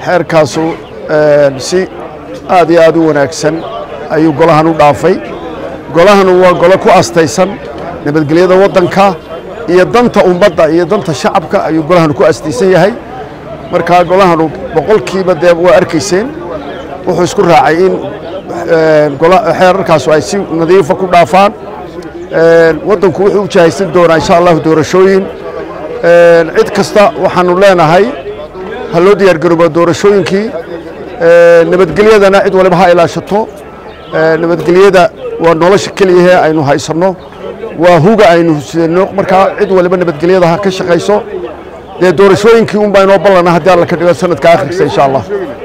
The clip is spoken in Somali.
xeerkaasu si aad iyo aad u wanaagsan ayuu golahan u dhaafay golahanu waa golo ku astaysan nabadgelyada waddanka iyo danta ummadda iyo danta shacabka ayuu golahanu ku astaysan yahay markaa golahanu boqolkiiba dee waa arkayseen wuxuu isku raacay in xeerarkaasu ay si nadiifa ku dhaafaan waddanku wuxuu u jahaysan doonaa insha allahu doorashooyin cid kasta waxaanu leenahay ha loo diyaar garooba doorashooyinkii nabadgelyadana cid waliba ha ilaashato nabadgelyada waa nolosha keliyahee aynu haysanno waa huga aynu husidano markaa cid waliba nabadgelyada ha ka shaqayso dee doorashooyinkii un baa inoo ballana haddii alla ka dhigo sanadka akhirkiisa insha allah